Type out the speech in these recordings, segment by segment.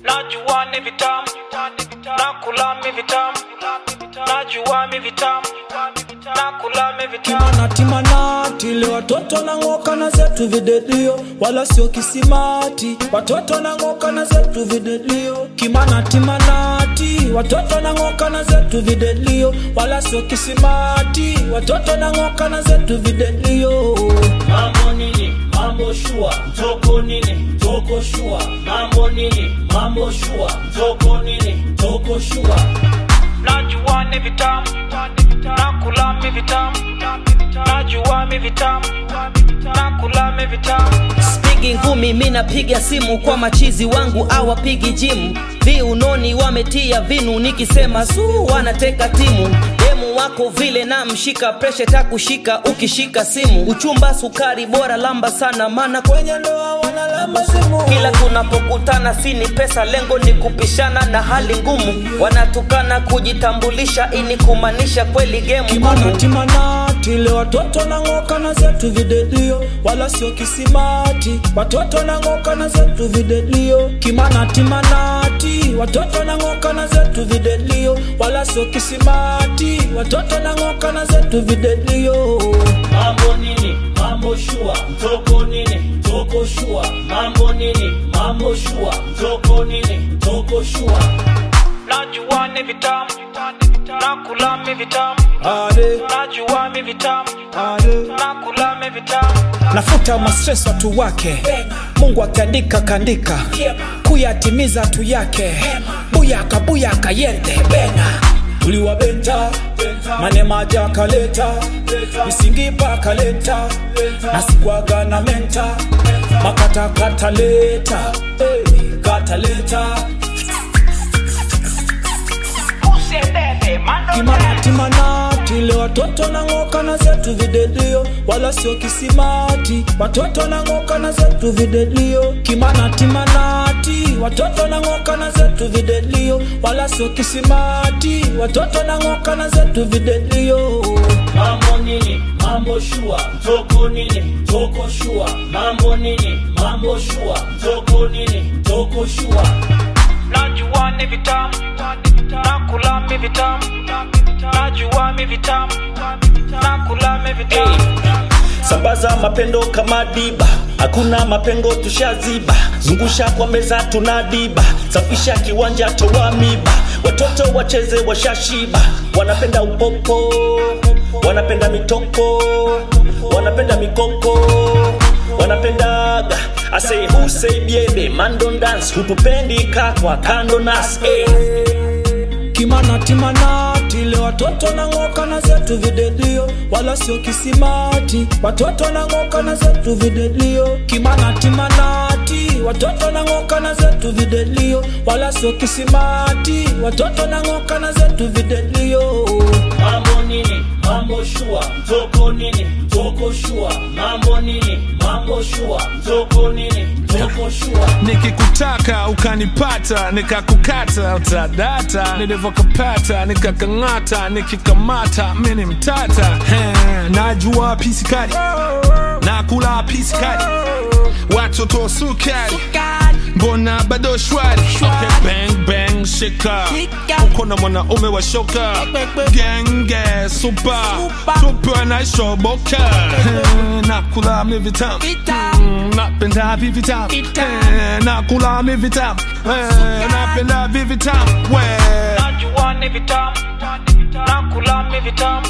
najua ni vitamu nakula mi vitamu najua mi vitamu nakula mi vitamu timana timanati ile watoto nang'oka na zetu videdio wala sio kisimati watoto nang'oka na zetu videdio kimana timanati watoto nang'oka na zetu videdio wala sio kisimati watoto nang'oka na zetu videdio mambo nini mambo shua mtoko nini toko shua mambo nini mambo shua mtoko nini toko shua najua ni vitamu nakula mi vitamu najua mi vitamu nakula mi vitamu spigi ngumi mi napiga simu kwa machizi wangu awapigi jimu viunoni wametia vinu nikisema suu wanateka timu demu wako vile na mshika preshe takushika ukishika simu uchumba sukari bora lamba sana mana kwenye ndoa wanalamba simu kila tunapokutana sini pesa lengo ni kupishana na hali ngumu wanatukana kujitambulisha ini kumaanisha kweli gemu kimana ngumu timanati ile watoto nang'oka na zetu videdio wala sio kisimati watoto nang'oka na zetu videdio kimana timanati watoto nang'oka na zetu videdio wala sio kisimati watoto nang'oka na zetu videdio mambo nini mambo shua mtoko nini toko shua mambo nini mambo shua mtoko nini toko shua najua ni vitamu nakula mi vitamu ade najua mi vitamu ade nakula mi vitamu nafuta mastres watu wake mungu akiandika kandika kuyatimiza tu yake buyaka buyaka yente bena tuliwabenta manemaja kaleta misingipa kaleta nasikwaga na menta makata kataleta hey, kataleta timanati ile watoto nang'oka na zetu videdio wala sio kisimati watoto nang'oka na zetu videdio kimana timanati watoto nang'oka na zetu videdio wala sio kisimati watoto nang'oka na zetu videdio mambo nini mambo shua mtoko nini toko shua mambo nini mambo shua mtoko nini toko shua najua ni vitamu nakula mi vitamu najua mi vitamu nakula mi vitamu sambaza mapendo kama diba hakuna mapengo tushaziba zungusha kwa meza tunadiba safisha kiwanja toa miba watoto wacheze washashiba wanapenda upopo wanapenda mitoko wanapenda mikoko wanapendaga ase huseibiebe mandon dance hutupendi kakwa kando nas eh. kimana timanati ile watoto nang'oka na zetu videdio wala sio kisimati watoto nang'oka na zetu videdio kimana timanati watoto nang'oka na zetu videdio wala sio kisimati watoto nang'oka na zetu videdio mambo nini mambo shua mtoko nini toko shua mambo nini mambo shua mtoko nini toko shua nikikutaka ukanipata nikakukata utadata nilivyokapata nikakang'ata nikikamata mini mtata He, najua pisikali nakula pisikali watoto sukari mbona bado shwari okay, bang bang shika uko na mwanaume wa shoka genge supa tupe naishoboka Eh, nakula mi vitamu Mm, napenda vi vitamu Eh, nakula mi vitamu Eh, napenda vi vitamu we najua ni vitamu nakula mi vitamu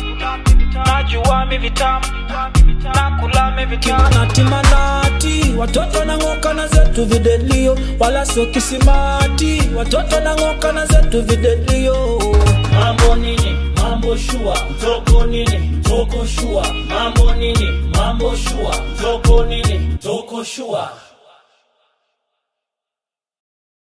najua mi vitamu nakula mi vitamu kimana timanati watoto nang'oka na zetu videdio wala sio kisimati watoto nang'oka na zetu videdio mambo nini mambo shua mtoko nini toko shua mambo nini mambo shua mtoko nini toko shua